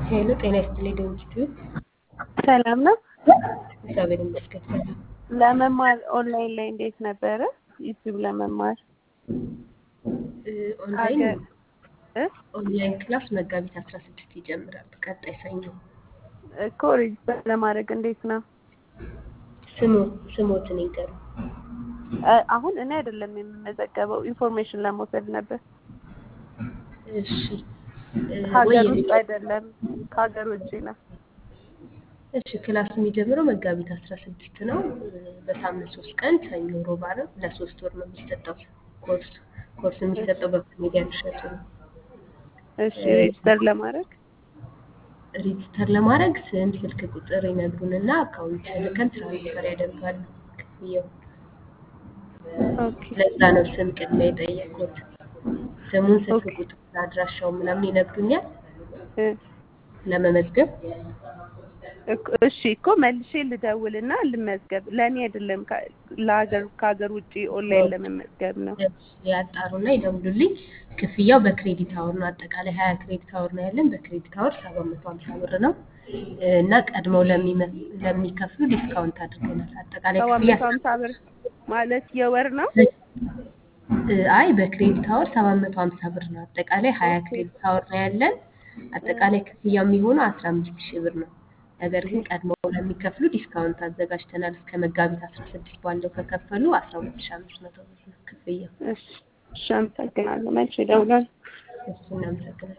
ሄሎ ጤና ይስጥልኝ ደንጅቱ ሰላም ነው። እግዚአብሔር ይመስገን ሰላም ለመማር ኦንላይን ላይ እንዴት ነበረ? ዩቲዩብ ለመማር እ ኦንላይን አገ- እ? ኦንላይን ክላስ መጋቢት አስራ ስድስት ይጀምራል ቀጣይ ሰኞ እኮ ሬጅስተር ለማድረግ እንዴት ነው? ስሙ ስሞትን ይንገሩ እ፣ አሁን እኔ አይደለም የምመዘገበው ኢንፎርሜሽን ለመውሰድ ነበር። እሺ እ፣ ወይ ሀገር ውስጥ የቤት- አይደለም ከሀገር ውጭ ነው። እሺ ክላስ የሚጀምረው መጋቢት አስራ ስድስት ነው እ፣ በሳምንት ሶስት ቀን ሰኞ ሮብ ዓርብ ለሶስት ወር ነው የሚሰጠው ኮርስ ኮርስ የሚሰጠው በኮሜዲያን እሸቱ ነው እሺ ሬጅስተር ለማድረግ ሬጅስተር ለማድረግ ስም ስልክ ቁጥር ይነግሩንና አካውንት ልከን ትራንስፈር ያደርጋሉ ክፍያው ኦኬ ለዛ ነው ስም ቅድሚያ የጠየቁት ስሙን ስልክ ኦኬ። ቁጥር አድራሻው ምናምን ይነግሩኛል እ፣ ለመመዝገብ እኮ- እሺ እኮ መልሼ ልደውልና ልመዝገብ። ለእኔ አይደለም ከ- ለሀገር ከሀገር ውጭ ኦንላይን ለመመዝገብ ነው። ያጣሩና ይደውሉልኝ ክፍያው በክሬዲት አወር ነው አጠቃላይ ሀያ ክሬዲት አወር ነው ያለን በክሬዲት አወር ሰባት መቶ ሀምሳ ብር ነው እና ቀድመው ለሚመ- ለሚከፍሉ ዲስካውንት አድርገናል አጠቃላይ ሰባት ክፍያ መቶ ሀምሳ ብር ማለት የወር ነው። እ፣ አይ በክሬዲት አወር ሰባት መቶ ሀምሳ ብር ነው አጠቃላይ ሀያ ኦኬ። ክሬዲት አወር ነው ያለን አጠቃላይ ክፍያ የሚሆነው አስራ አምስት ሺህ ብር ነው ነገር ግን ቀድመው ለሚከፍሉ ዲስካውንት አዘጋጅተናል እስከ መጋቢት አስራ ስድስት ባለው ከከፈሉ አስራ ሁለት ሺህ አምስት መቶ ብር ነው ክፍያው እሺ እሺ፣ አመሰግናለሁ። መልሼ እደውላለሁ። እሱ እናመሰግናለን